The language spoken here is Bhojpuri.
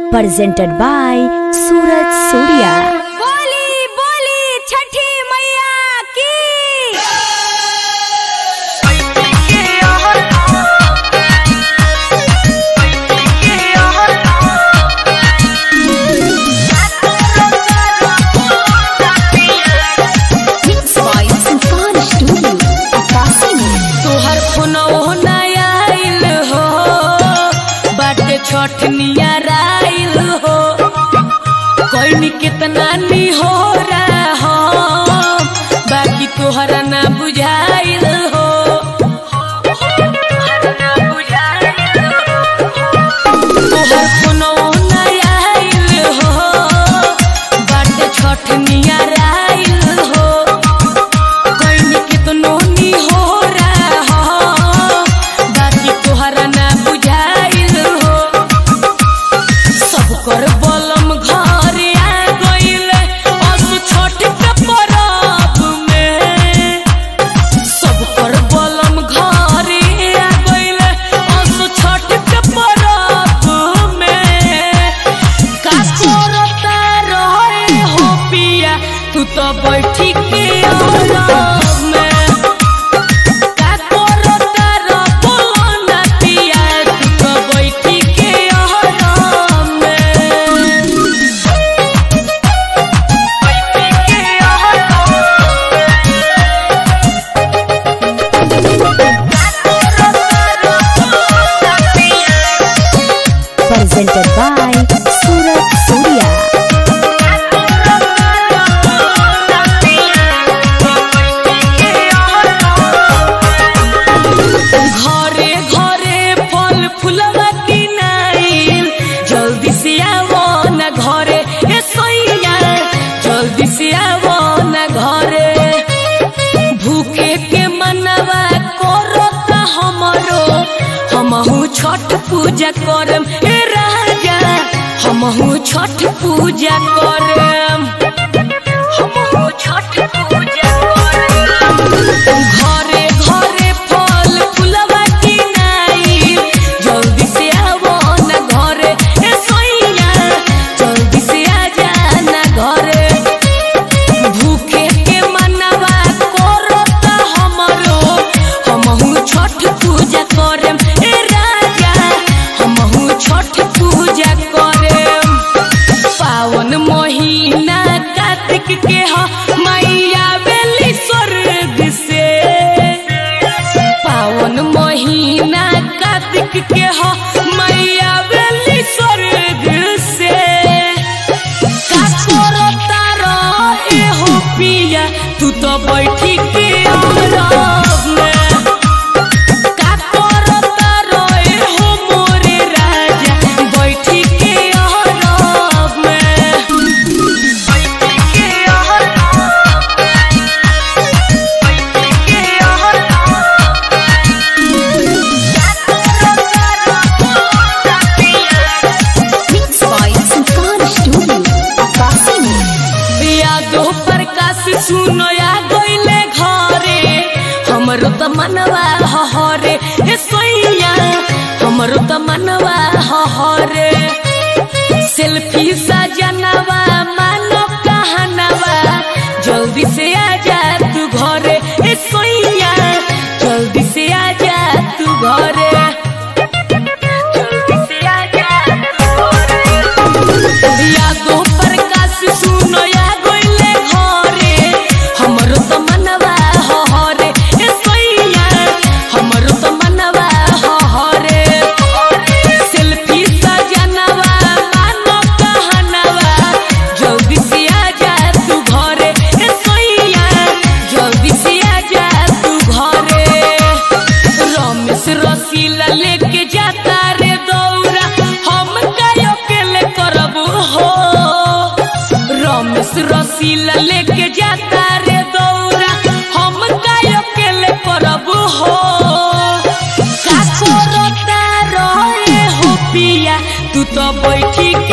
presented by Suraj Surya. बोली बोली छठी मैया की तोहर फोनवो नया आइल हो बाटे छठ नियराइल हो कोई कितना नी हो रहा हो बाकी तोहरा ना बुझाइल हो तोहर फोनवो नया आइल हो बाटे छठ नियराइल हो कोई कितनो नी हो रहा हो बाकी तोहरा ना बुझाइल हो सब कर बलम घर आ गइल असु छोट के परब में सब कर बलम घर आ गइल असु छोट के परब में का करता रहे हो पिया तू तो बैठी के आराम में का करता रह बोलो ना पिया तू तो बैठी के आराम में बैठी के Presented by Suraj Surya. घरे घरे फल फूलवा किनाइल जल्दी से आवो न घरे ए सैया जल्दी से आवो न घरे भूखे के मनवा करता हमरो हमहू छठ पूजा करम ए राजा हमहू छठ पूजा करम हमहू छठ पूजा करम घरे घरे फल फूलवा किनाई जल्दी से आवो न घरे ए सैया जल्दी से आ जा न घरे भूखे के मनवा करता हमरो हमहू छठ पूजा करम ए राजा हमहू छठ पूजा करम पावन महीना कार्तिक के ह मैया बेली स्वर्ग से पावन महीना कार्तिक के ह मैया बेली स्वर्ग से का करता रहे हो पिया तू तो बैठी के आराम में का करता रहे हो मोरे राजा बैठी के आराम में बैठी के आराम बैठी के यादो प्रकाश सुनो या गइले घरे हमरो त मनवा हहरे ए सोइया हमरो त मनवा हहरे सेल्फी सजनवा मानो कहनवा जल्दी से आ जा तू घरे ए सोइया जल्दी से आ जा तू घरे जल्दी से आ जा तू घरे यादो प्रकाश सुनो या गइले घरे हमरो त मनवा हहरे ए सैया हमरो त मनवा हहरे सेल्फी सजनवा मानो कहनवा जल्दी से आ जा तू घरे ए सैया जल्दी से आ जा तू घरे रमेश रसीला लेके जाता रे दौरा हम कायो अकेले करब हो रमेश रसीला लेके जाता रे दौरा हम कायो अकेले करब हो का करता रहे हो पिया तू तो बैठी